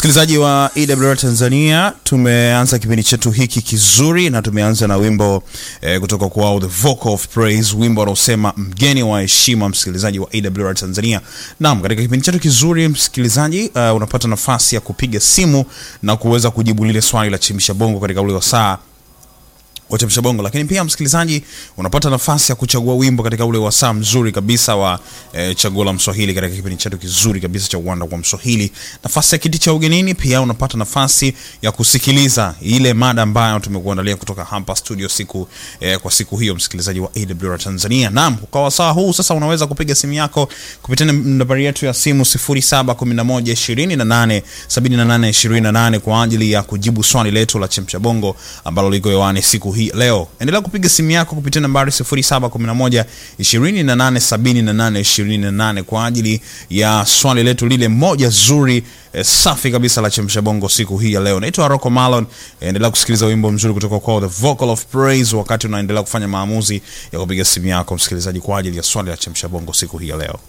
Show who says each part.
Speaker 1: Msikilizaji wa EWR Tanzania, tumeanza kipindi chetu hiki kizuri na tumeanza na wimbo eh, kutoka kwao The Vocal of Praise, wimbo unaosema mgeni wa heshima. Msikilizaji wa EWR Tanzania, naam, katika kipindi chetu kizuri msikilizaji, uh, unapata nafasi ya kupiga simu na kuweza kujibu lile swali la chemsha bongo katika ule wasaa wachemsha bongo, lakini pia msikilizaji, unapata nafasi ya kuchagua wimbo katika ule wasaa mzuri kabisa wa e, chaguo la Mswahili katika kipindi chetu kizuri kabisa cha uwanda kwa Mswahili. Nafasi ya kiti cha ugenini, pia unapata nafasi ya kusikiliza ile mada ambayo tumekuandalia kutoka hapa studio siku e, kwa siku hiyo, msikilizaji wa AWR Tanzania. Naam, kwa wasaa huu sasa unaweza kupiga simu yako kupitia nambari yetu ya simu 0711287828 kwa ajili ya kujibu swali letu la chemsha bongo ambalo liko hewani siku hii leo. Endelea kupiga simu yako kupitia nambari 0711 2878 28 kwa ajili ya swali letu lile moja zuri eh, safi kabisa la chemsha bongo siku hii ya leo. Naitwa Rocco Malon. Endelea kusikiliza wimbo mzuri kutoka kwa The Vocal of Praise wakati unaendelea kufanya maamuzi ya kupiga simu yako msikilizaji, kwa ajili ya swali la chemsha bongo siku hii ya leo.